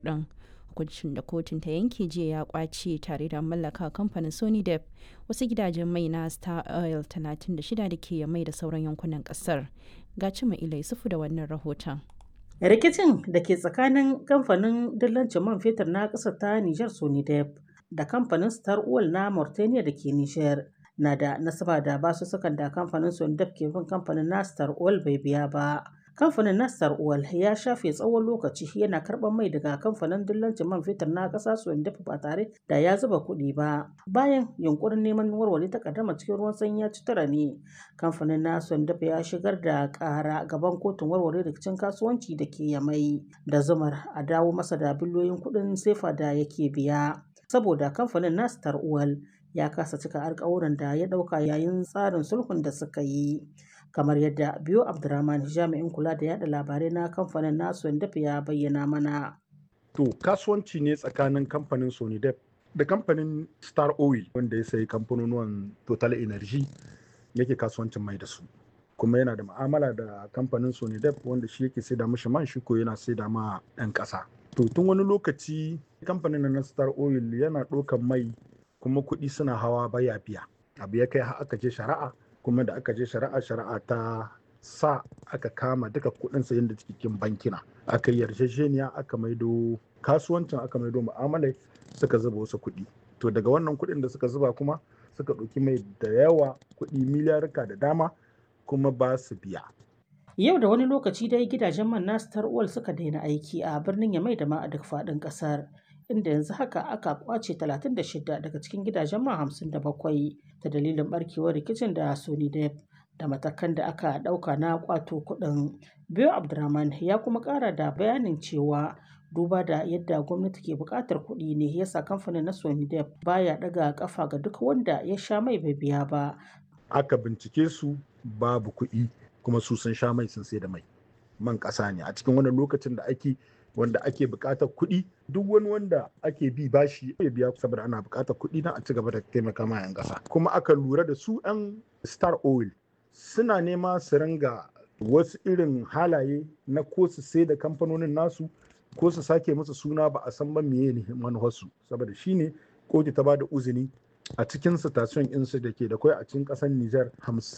ɗin. Hukuncin da kotun ta yanke jiya ya kwace tare da mallaka kamfanin Sony Depp wasu gidajen mai na Star Oil 36 da ke mai da sauran yankunan ƙasar. Ga Cima Ilai Sufu da wannan rahoton. rikicin da ke tsakanin kamfanin dillancin man fetur na ƙasar ta Nijar Sonidep da kamfanin Star Oil na Mauritania da ke Nijar na da nasaba da basussukan da kamfanin Sonidep ke bin kamfanin na Star Oil bai biya ba. Kamfanin na Star Oil ya shafe tsawon lokaci yana karɓar mai daga kamfanin dillancin man fetur na ƙasa Sonidep ba tare da ya zuba kuɗi ba. Bayan yunkurin neman warware takaddama cikin ruwan sanyi ya ci tara ne, kamfanin na Sonidep ya shigar da ƙara gaban kotun warware rikicin kasuwanci da ke Yamai da zumar a dawo masa da biliyoyin kuɗin sefa da yake biya. Saboda kamfanin na Star Oil ya kasa cika alkawuran da ya ɗauka yayin tsarin sulhun da suka yi. kamar yadda biyo abdurrahman jami'in kula da yada labarai na kamfanin nasu dafa ya bayyana mana to kasuwanci ne tsakanin kamfanin sonidep da kamfanin star oil wanda ya sayi kamfanonuwan total energy yake kasuwancin mai da su kuma yana da ma'amala da kamfanin sonidep wanda shi yake saida mashi man shi ko yana saida ma 'yan ƙasa to tun wani lokaci kamfanin na star oil yana ɗaukan mai kuma kuɗi suna hawa baya biya abu ya kai aka je shari'a kuma da aka je shari'a shari'a ta sa aka kama duka kudin sayan da cikin bankina aka yi yarjejeniya aka maido kasuwancin aka maido mu'amalai suka zuba wasu kuɗi to daga wannan kuɗin da suka zuba kuma suka ɗauki mai da yawa kuɗi miliyarka da dama kuma ba su biya yau da wani lokaci dai gidajen man na star oil suka daina aiki a birnin yamai da ma a duk faɗin ƙasar inda yanzu haka aka kwace 36 daga cikin gidajen man 57 ta dalilin barkewar rikicin da Sony Depp da matakan da aka ɗauka na kwato kuɗin. Biyo Abdurrahman ya kuma ƙara da bayanin cewa duba da yadda gwamnati ke buƙatar kuɗi ne yasa kamfanin na Sony Depp baya ɗaga ƙafa ga duk wanda ya sha mai bai biya ba. Aka bincike su babu kuɗi kuma su sun sha mai sun sai da mai. Man ƙasa ne a cikin wannan lokacin da ake wanda ake buƙatar kuɗi duk wani wanda ake bi bashi ya biya saboda ana buƙatar kuɗi na a ci gaba da taimaka ma 'yan ƙasa kuma aka lura da su 'yan star oil suna nema su ringa wasu irin halaye na ko su sai da kamfanonin nasu ko su sake musu suna ba a san ba meye ne manufarsu saboda shine kotu ta bada uzini a cikin station insu da ke da kwai a cikin ƙasar Nijar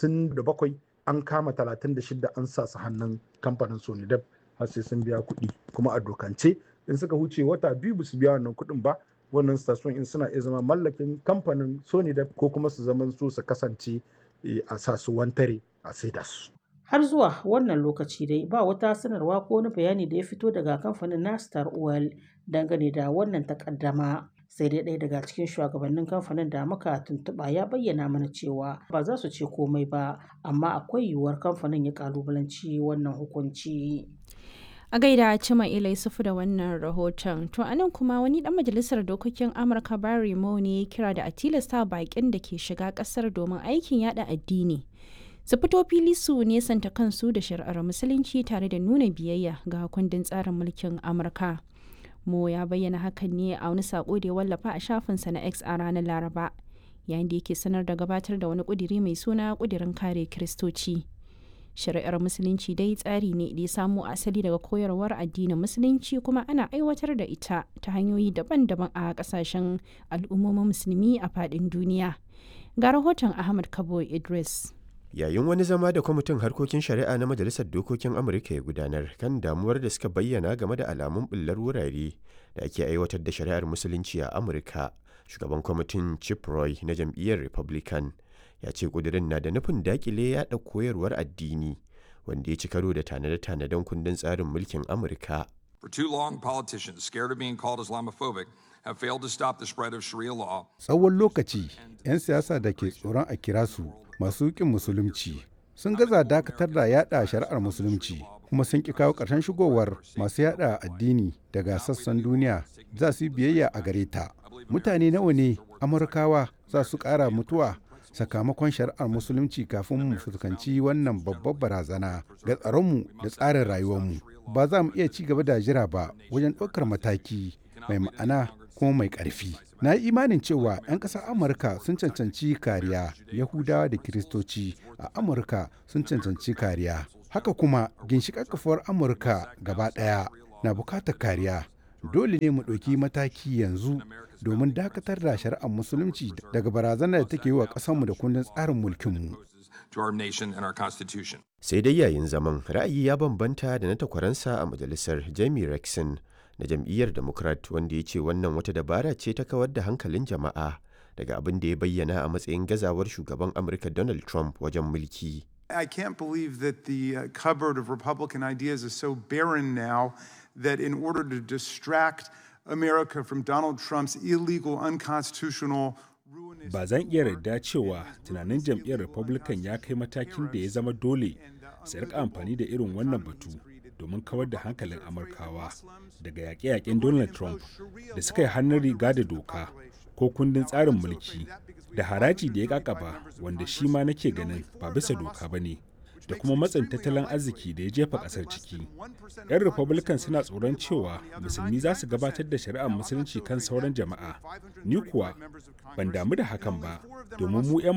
57 an kama 36 an sa su hannun kamfanin Sonidep har sai sun biya kuɗi kuma a dokance in suka huce wata biyu ba su biya wannan kuɗin ba wannan station in suna iya zama mallakin kamfanin sony da ko kuma su zaman su su kasance a sa su wantare a saida su har zuwa wannan lokaci dai ba wata sanarwa ko wani bayani da ya fito daga kamfanin na star oil dangane da wannan takaddama sai dai ɗaya daga cikin shugabannin kamfanin da muka tuntuɓa ya bayyana mana cewa ba za su ce komai ba amma akwai yiwuwar kamfanin ya kalubalanci wannan hukunci a gaida cima ilai sufu da wannan rahoton to anan kuma wani dan majalisar dokokin amurka barry mo ne kira da a tilasta bakin da ke shiga kasar domin aikin yada addini su fito fili su nesanta kansu da shari'ar musulunci tare da nuna biyayya ga kundin tsarin mulkin amurka mo ya bayyana hakan ne a wani sako da ya wallafa a shafinsa na x a ranar laraba yayin da yake sanar da gabatar da wani kudiri mai suna kudirin kare kiristoci shari'ar musulunci dai tsari ne da ya samo asali daga koyarwar addinin musulunci kuma ana aiwatar da ita ta hanyoyi daban-daban a kasashen al'ummomin musulmi a faɗin duniya ga rahoton ahmad kabo idris yayin wani zama da kwamitin harkokin shari'a na majalisar dokokin amurka ya gudanar kan damuwar da suka bayyana game da alamun bullar wurare da ake aiwatar da shari'ar musulunci a amurka shugaban kwamitin chip roy na jam'iyyar republican ya ce kudirin na da nufin dakile yada koyarwar addini wanda ya ci karo da tanade-tanaden kundin tsarin mulkin amurka For too long, politicians scared of being called Islamophobic have failed to stop the spread of Sharia law. Tsawon lokaci, 'yan siyasa da ke tsoron a kira su masu ƙin musulunci sun gaza dakatar da yada shari'ar musulunci kuma sun ƙi kawo ƙarshen shigowar masu yada addini daga sassan duniya za su yi biyayya a gare ta. Mutane nawa ne Amurkawa za su ƙara mutuwa sakamakon shari'ar musulunci kafin mu fuskanci wannan babbar barazana ga tsaronmu da tsarin rayuwarmu. Ba za mu iya ci gaba da jira ba wajen ɗaukar mataki mai ma'ana kuma mai ƙarfi. Na yi imanin cewa 'yan ƙasar Amurka sun cancanci kariya, Yahudawa da Kiristoci a Amurka sun cancanci kariya. Haka kuma ginshiƙar kafuwar Amurka gaba ɗaya na bukatar kariya Dole ne mu ɗauki mataki yanzu domin dakatar da shari'ar musulunci daga barazanar da take yi wa ƙasarmu da kundin tsarin mulkinmu. Sai dai yayin zaman ra'ayi ya bambanta da na takwaransa a majalisar Jamie Rexon na jam'iyyar Democrat wanda ya ce wannan wata dabara ce ta kawar da hankalin jama'a daga abin da ya bayyana a matsayin gazawar shugaban Amurka Donald Trump wajen mulki. I can't believe that the uh, cupboard of Republican ideas is so barren now that in order to distract America from Donald Trump's illegal, unconstitutional Ba zan iya yarda cewa tunanin jam'iyyar Republican ya kai matakin da ya zama dole su rika amfani da irin wannan batu domin kawar da hankalin Amurkawa daga yaƙe-yaƙen Donald Trump da suka yi hannun riga da doka ko kundin tsarin mulki da haraji da ya kakaba wanda shi ma nake ganin ba bisa doka ba ne da kuma matsin tattalin arziki da ya jefa kasar ciki. 'Yan Republican suna tsoron cewa musulmi za su gabatar da shari'ar musulunci kan sauran jama'a. Ni kuwa ban damu da hakan ba domin mu 'yan